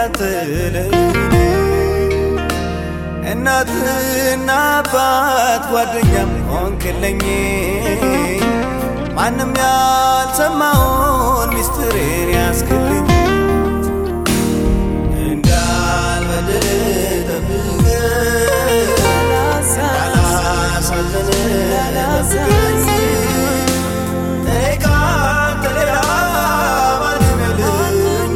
እንዳትለኝ እናትና አባት ጓደኛም ሆንክለኝ ማንም ያልሰማውን ሚስጥሬን ያስክልኝ እንዳልበድል ጠብቀኝ እንዳላሳዝን ጠብቀኝ እኔ ካንተ ሌላ ማንም የለኝ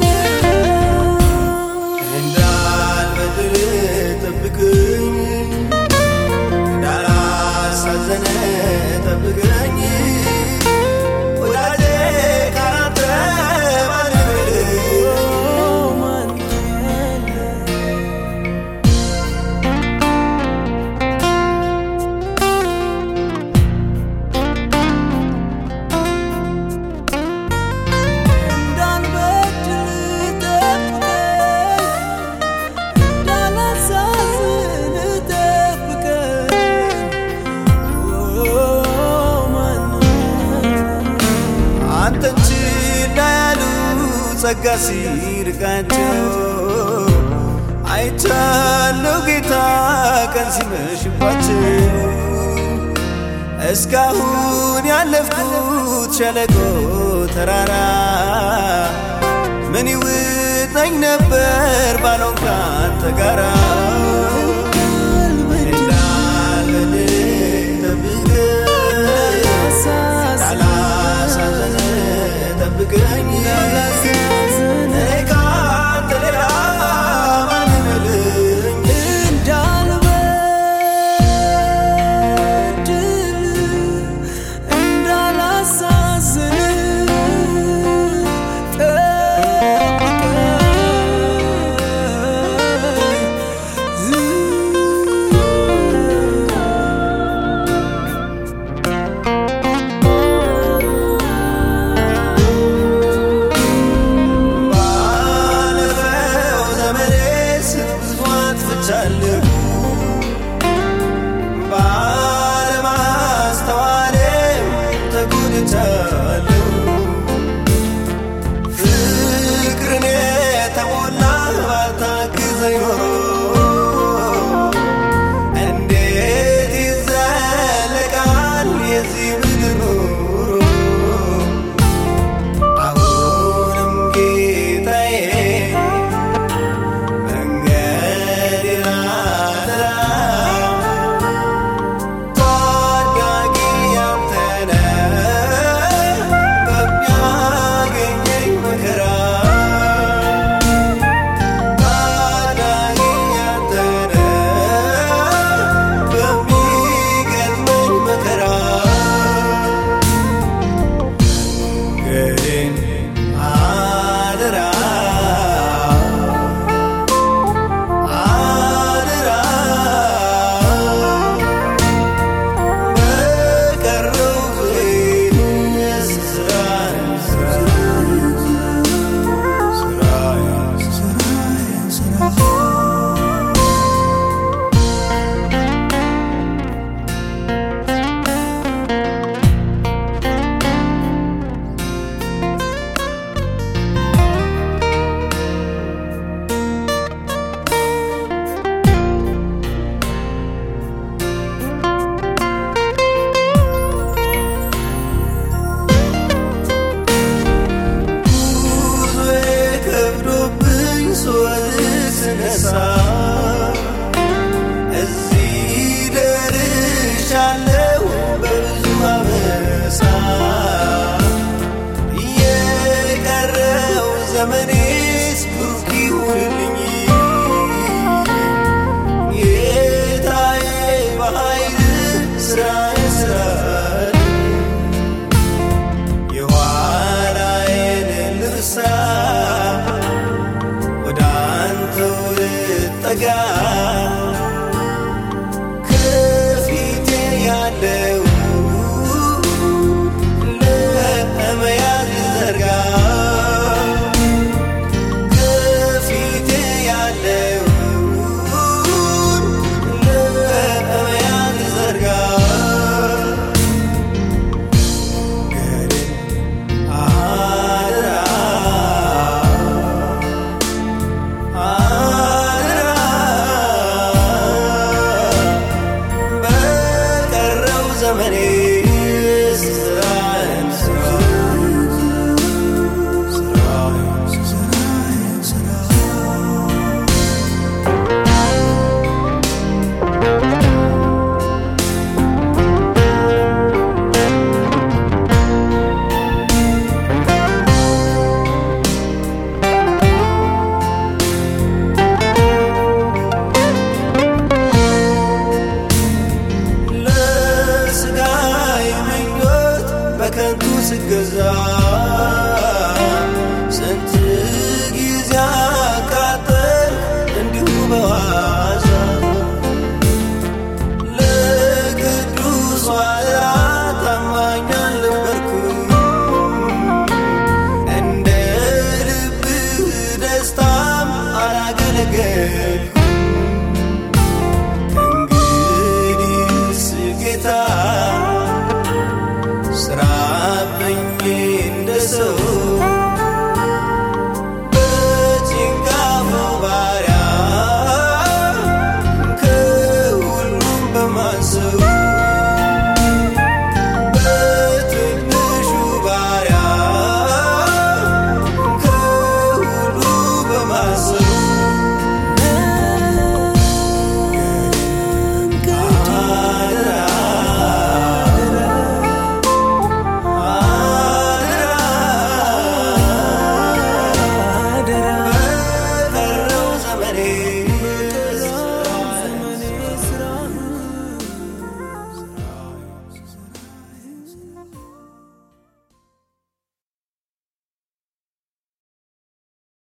እንዳልበድል ጠብቀኝ እንዳላሳዝን ጠብቀኝ ወዳጄ ካንተ ማንም የለኝ እንዳልበድል ጠብቀኝ እንዳላሳዝን ጠብቀኝ አንተን ችላ ያሉ ጸጋ ሲርቃቸው አይቻለው ጌታ ቀን ሲመሽባቸው እስካሁን ያለፍኩት ሸለቆ ተራራ ምን ይውጠኝ ነበር ባልሆን ካንተ ጋራ እንዳልበድል ጠብቀኝ እንዳላሳዝን ጠብቀኝ እኔ ካንተ ሌላ ማንም የለኝ እንዳልበድል እንዳላሳዝን ጠብቀኝ ባለፈው ዘመኔ ብዙ አጥፍቻለሁ ባለማስተዋሌም ተጎድቻለሁ ፍቅርን የተሞላ ባታግዘኝ ኖሮ እንዴት ይዘለቃል የዚህ ምድር ኑሮ አሁንም ጌታዬ መንገዴን አደራ ታዳጊ አንተ ነህ በሚያገኘኝ መከራ ታዳጊ አንተ ነህ በሚገጥመኝ መከራ ግን አደራ አደራ በቀረው ጊዜ ስራዬን ስራዬን ስራዬን ስራዬን ጉዞዬ ከብዶብኝ ስወድቅ ስነሳ እዚህ ደርሻለሁ በብዙ አበሳ የቀረው ዘመኔስ ብሩክ ይሁንልኝ ጌታዬ በኃይል ስራዬ ስራልኝ የኋላዬን ልርሳ ወደ አንተው ልት በዋዛ ለቅዱስ ዋዛ ታማኝ አልነበርኩም እንደ ልብህ ደስታም አላገለገል